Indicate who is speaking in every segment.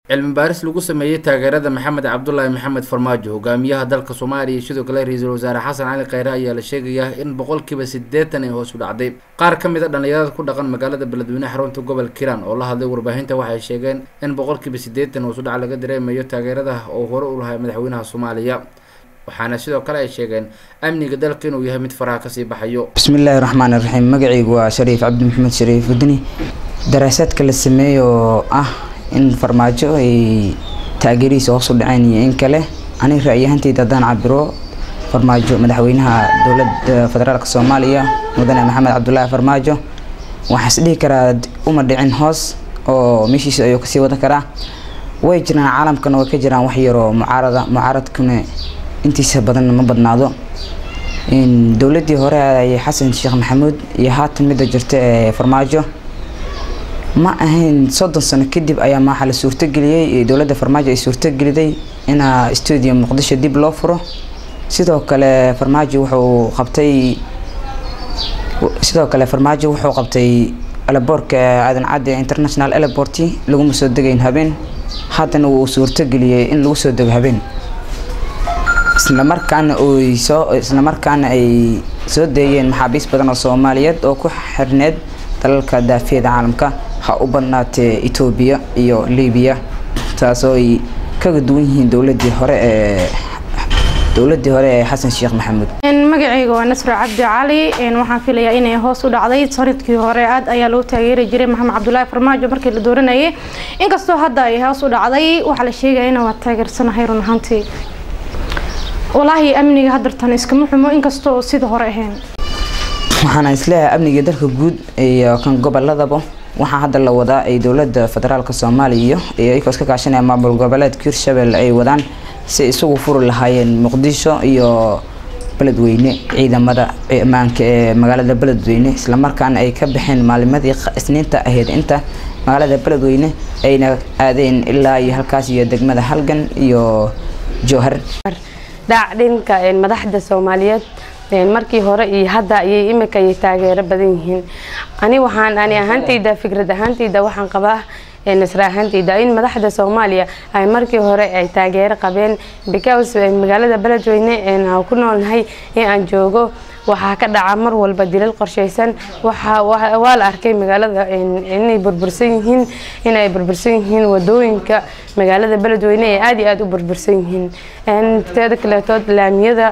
Speaker 1: cilmi baaris lagu sameeyey taageerada maxamed cabdulaahi maxamed farmaajo hogaamiyaha dalka soomaaliya iyo sidoo kale ra-iisul wasaare xasan cali kheyre ayaa la sheegayaa in boqolkiiba siddeetan ay hoos u dhacday qaar ka mid a dhallinyarada ku dhaqan magaalada beledweyne xarunta gobol kiran oo la hadlay warbaahinta waxay sheegeen in boqolkiiba siddeetan hoos u dhac laga dareemayo taageerada oo hore u lahay madaxweynaha soomaaliya waxaana sidoo kale ay sheegeen amniga dalka inuu yahay mid faraha kasii baxayo
Speaker 2: bismillaahi raxmaan iraxiim magacaygu waa shariif cabdi maxamed shariif wadani daraasaadka la sameeyo oo ah in farmaajo ay taageerihiisa hoos u dhaceen iyo in kale aniga ra-yahanteyda haddaan cabiro farmaajo madaxweynaha dowladda federaalk soomaaliya mudane maxamed cabdulaahi farmaajo waxaa is dhihi karaa uma dhicin hoos oo meeshiisa ayuu kasii wadan karaa way jiraan caalamkana way ka jiraan wax yaroo mucaarada mucaaradkuna intiisa badan ma badnaado dowladii hore ay xasan sheekh maxamuud iyo haatan midda jirta ee farmaajo ma ahayn soddon sano kadib ayaa maaxa la suurtogeliyey dowladda farmaajo ay suurtogeliday inaa stuudio muqdisho dib loo furo sidoo kale farmaajo wuxuu qabtay sidoo kale farmaajo wuxuu qabtay elaboorka aadan cadde international elabort laguma soo degayn habeen haddana wuu suurtogeliyey in lagu soo dego habeen islamarkaana oy soo islamarkaana ay soo deeyeen maxaabiis badan oo soomaaliyeed oo ku xirneed dalalka daafiyada caalamka ha u badnaatee etoobiya iyo libiya taasoo ay kaga duwan yihiin dowladii hore ee dowladii hore ee xasan sheekh maxamuud
Speaker 3: magacayga waa nasro cabdi cali waxaan filayaa inay hoos u dhacday sanadkii hore aad ayaa loo taageeri jiray maxamed cabdulaahi farmaajo markii la dooranayay inkastoo hadda ay hoos u dhacday waxaa la sheegaya inaan waa taageersanahay run ahaantii walaahi amniga hadartan iskama xumo inkastoo sida hore ahayn
Speaker 2: waxaana isleeyahay amniga dalka guud iyo kan goboladaba waxaa hadda la wadaa ay dowlada federaalk soomaaliya iyo iyagoo iska kaashanaya maamul goboleedka hirshabelle ay wadaan si isugu furi lahaayeen muqdisho iyo beledweyne ciidamada ammaanka ee magaalada beledweyne islamarkaana ay ka baxeen maalimadii isniinta ahayd inta magaalada beledweyne ayna aadeen ilaa iyo halkaas iyo degmada halgan iyo jowhar
Speaker 4: dhaac dhinka madaxda soomaaliyeed markii hore iyo hadda ayay imika ayay taageero badan yihiin ani waxaan ani ahaantayda fikrad ahaantayda waxaan qabaa nasra ahaantayda in madaxda soomaaliya ay markii hore ay taageero qabeen because magaalada beledweyne ku noolnahay in aan joogo waxaa ka dhaca mar walba dilal qorshaysan waa la arkay magaalada inay burbursan yihiin inay burbursan yihiin wadooyinka magaalada beledweyne ee aada iyo aada u burbursan yihiin teeda kaleetood laamiyada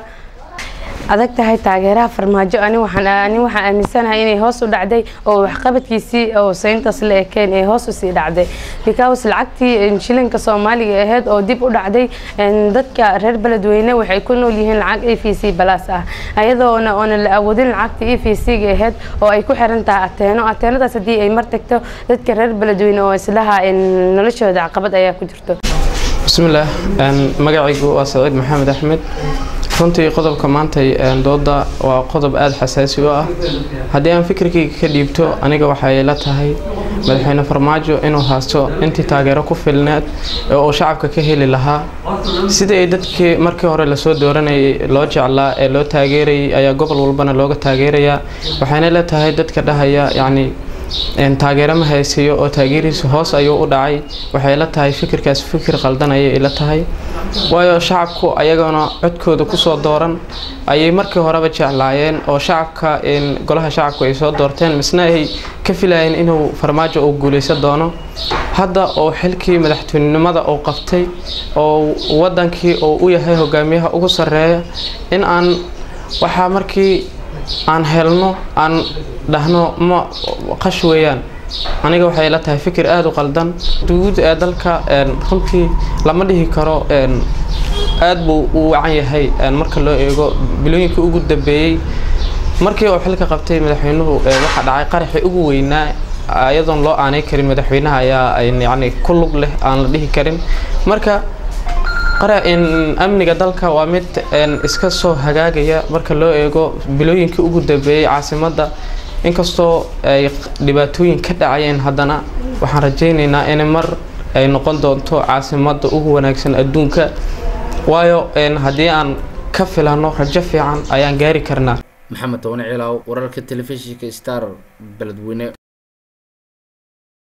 Speaker 4: adag tahay taageeraha farmaajo ani waxaan aaminsanahay inay hoos u dhacday oo waxqabadkiisii oo sayntaas la ekeen ee hoos usii dhacday because lacagtii shilinka soomaaliga ahayd oo dib u dhacday dadka reer beledweyne waxay ku nool yihiin lacag e v c balaas ah ayadoona oona la awoodin lacagta e v c ga ahayd oo ay ku xiran tahay ateeno ateenadaas haddii ay mar tagto dadka reer beledweyne oo islaha noloshooda caqabad ayaa ku jirto
Speaker 5: bismillaah magacaygu waa saciid maxamed axmed runtii qodobka maantay dooda waa qodob aada xasaasi u ah haddii aan fikirkayga ka dhiibto aniga waxay la tahay madaxweyne farmaajo inuu haasto intii taageero ku filneed ee uu shacabka ka heli lahaa sida ay dadkii markii hore lasoo dooranayay loo jeclaa ee loo taageerayay ayaa gobol walbana looga taageerayaa waxayna la tahay dadka dhahaya yacni taageero ma haysiyo oo taageerihiisa hoos ayuu u dhacay waxay la tahay fikirkaas fikir qaldan ayay ila tahay waayo shacabku ayagana codkooda kusoo dooran ayay markii horeba jeclaayeen oo shacabka golaha shacabku ay soo doorteen misna ay ka filayeen inuu farmaajo uu guuleysan doono hadda oo xilkii madaxweynenimada uu qabtay oo wadankii uu u yahay hogaamiyaha ugu sarreeya in aan waxaa markii aan helno aan dhahno ma qash weeyaan aniga waxay la tahay fikir aada u qaldan guud ee dalka runtii lama dhihi karo aada buu u wacan yahay marka loo eego bilooyinkii ugu dambeeyey markii uu xilka qabtay madaxweynuhu waxaa dhacay qaraxii ugu weynaa iyadoon loo aanay karin madaxweynaha ayaa yani ku lug leh aan la dhihi karin marka amniga dalka waa mid iska soo hagaagaya marka loo eego bilooyinkii ugu dambeeyey caasimadda inkastoo ay dhibaatooyin ka dhacayeen haddana waxaan rajaynaynaa in mar ay noqon doonto caasimadda ugu wanaagsan adduunka waayo haddii aan ka filano rajo fiican ayaan gaari karnaa
Speaker 1: maxamed toone ciilaaw wararka telefishinka star beledweyne